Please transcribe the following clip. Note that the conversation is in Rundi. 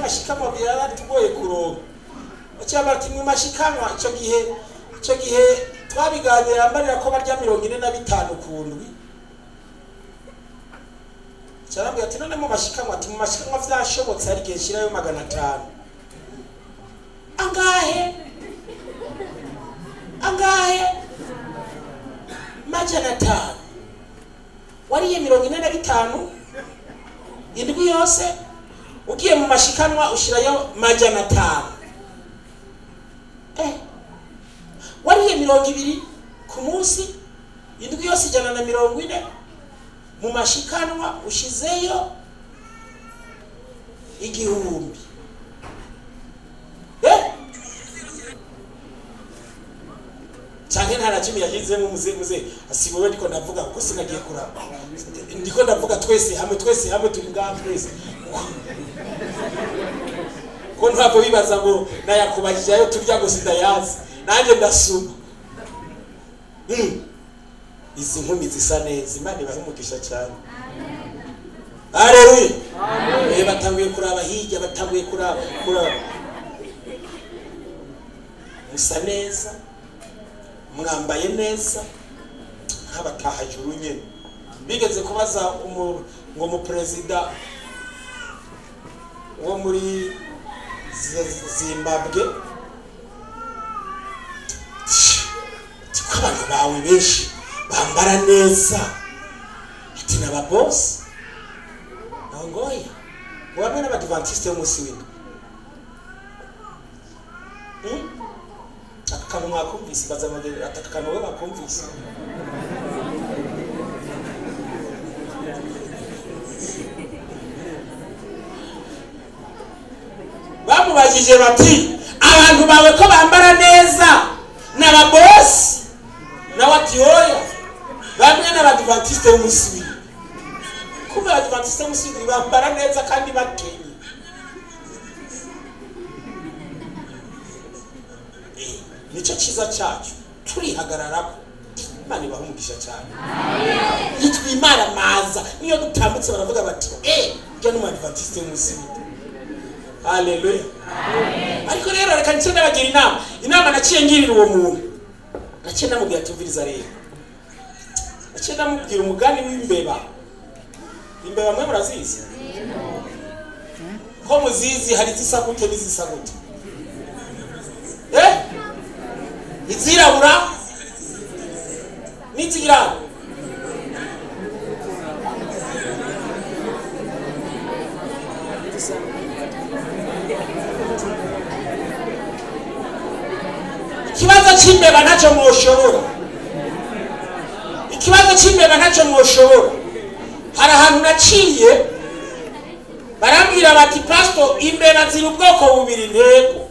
mashikanwa byaratugoye kuronka bacyaba bati mu mashikanwa icyo gihe icyo gihe twabiganira mbarira ko barya mirongo ine na bitanu ku ndwi cyarambwira ati none mu mashikanwa ati mu mashikanwa vyashobotse hari igihe nshirayo magana atanu angahe angahe majana atanu wariye mirongo ine na bitanu indwi yose ugiye mu mashikanwa ushirayo majana atanu eh. wariye mirongo ibiri ku munsi indwi yose ijana na mirongo ine mu mashikanwa ushizeyo igihumbi eh? canke nta na kimwe yashizemo muze muze asibowe ndiko ndavuga kuko sinagiye kuraba ndiko ndavuga twese hamwe twese hamwe turi ngaha twese ko ntwavo bibaza ngo nayakubajije ayo turya ngo sindayazi nanjye ndasuma Mm. izi nkumi zisa neza imana ibahe umugisha cyane haleluya Eh, batanguye kuraba hirya batanguye kuraba kuraba musa neza mwambaye neza nk'abatahajuru nyine bigeze kubaza umu- ngo umuperezida wo muri Z- zimbabwe ati ko abantu bawe benshi bambara neza ati n'ababosi nawe ngoya ngo bamwe n'abadivantisite b'umunsi w'indwi Hmm? aka kantu mwakumvise baza bageni ati aka kantu we bakumvise bamubajije bati abantu bawe ko bambara neza n'ababosi nawe ati oya bamwe n'abadivantisite b'umunsi w'indwi kumbe abadivantisite b'umunsi w'indwi bambara neza kandi bakenye Eh, nicyo cyiza cyacu turihagararako imana ibaha umugisha cyane nitwimara maza niyo dutambutse baravuga bati eh jya n'umadivantisite w'umunsi w'indwi haleluya ariko rero reka nicyo ndabagira inama inama naciye ngirira uwo muntu naciye namubwira tumviriza rero naciye namubwira umugani w'imbeba imbeba mwe murazizi ko muzizi hari izisa gute n'izisa gute eh izirabura n'izirabura ikibazo cy'imbeba ntacyo mwoshobora ikibazo cy'imbeba ntacyo mwoshobora hari ahantu naciye barambwira bati pasito imbeba ziri ubwoko bubiri ntego